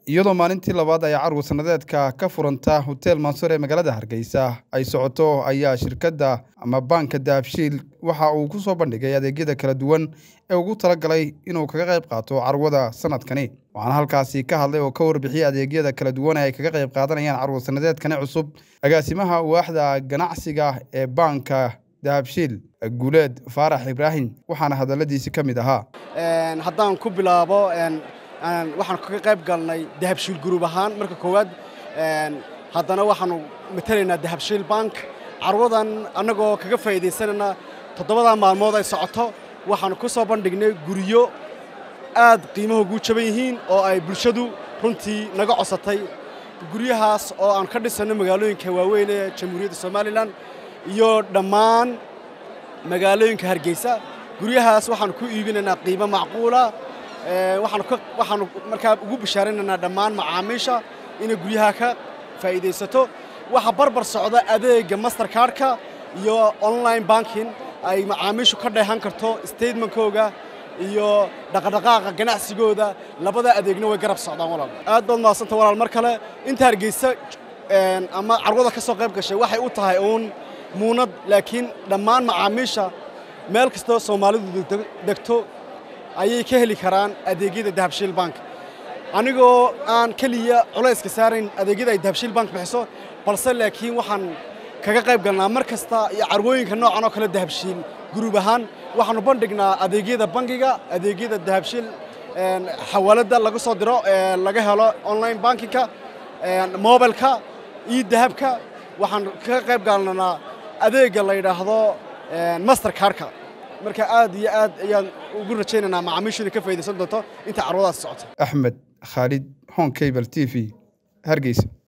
iyadoo maalintii labaad ay carwo sannadeedka ka furanta hotel mansuur ee magaalada hargeysa ay socoto ayaa shirkadda ama baanka dahabshiil waxa uu ku soo bandhigay adeegyada kala duwan ee ugu talagalay inuu kaga qayb qaato carwada sanadkani waxaana halkaasi ka hadlay oo ka warbixiyey adeegyada kala duwan ee ay kaga qayb qaadanayaan carwo sannadeedkani cusub agaasimaha waaxda ganacsiga ee baanka dahabshiil guuleed faarax ibraahim waxaana hadalladiisi ka mid ahaa haddaan ku bilaabo waxaan kaga qayb galnay dahabshiil gruub ahaan marka koowaad haddana waxaanu matalaynaa dahabshiil bank carwadan annagoo kaga faa'iidaysanayna toddobadaa maalmood ay socoto waxaanu ku soo bandhignay guryo aad qiimaha ugu jaban yihiin oo ay bulshadu runtii naga cosatay guryahaas oo aan ka dhisanno magaalooyinka waaweyn ee jamhuuriyadda somalilan iyo dhammaan magaalooyinka hargeysa guryahaas waxaanu ku iibinaynaa qiimo macquula waxaanu markaa ugu bishaaraynaynaa dhammaan macaamiisha inay guryaha ka faa'iidaysato waxa barbar socda adeegga mastercardka iyo online banking ay macaamiishu ka dheehan karto statementkooga iyo dhaqadhaqaaqa ganacsigooda labada adeegna way garab socdaan walaal aad baad mahadsanta walaal mar kale inta hargeysa ama carwada ka soo qayb gashay waxay u tahay uun muunad laakiin dhammaan macaamiisha meel kastoo soomaalidu degto ayay ka heli karaan adeegyada dahabshiil bank anigoo aan keliya culayska saarayn adeegyada ay dahabshiil bank bixiso balse laakiin waxaan kaga qayb galnaa mar kasta iyo carwooyinka noocan oo kale dahabshiil guruub ahaan waxaanu bandhignaa adeegyada bangiga adeegyada dahabshiil xawaaladda laga soo diro laga helo online bankingka mobilka iyo dahabka waxaan kaga qayb galnaa adeegga la yidhaahdo master cardka marka aad iyo aad ayaan ugu rajaynaynaa macaamiishu inay ka faa'idaysan doonto inta carwadaas socoto axmed khaalid hon cable t v hargeysa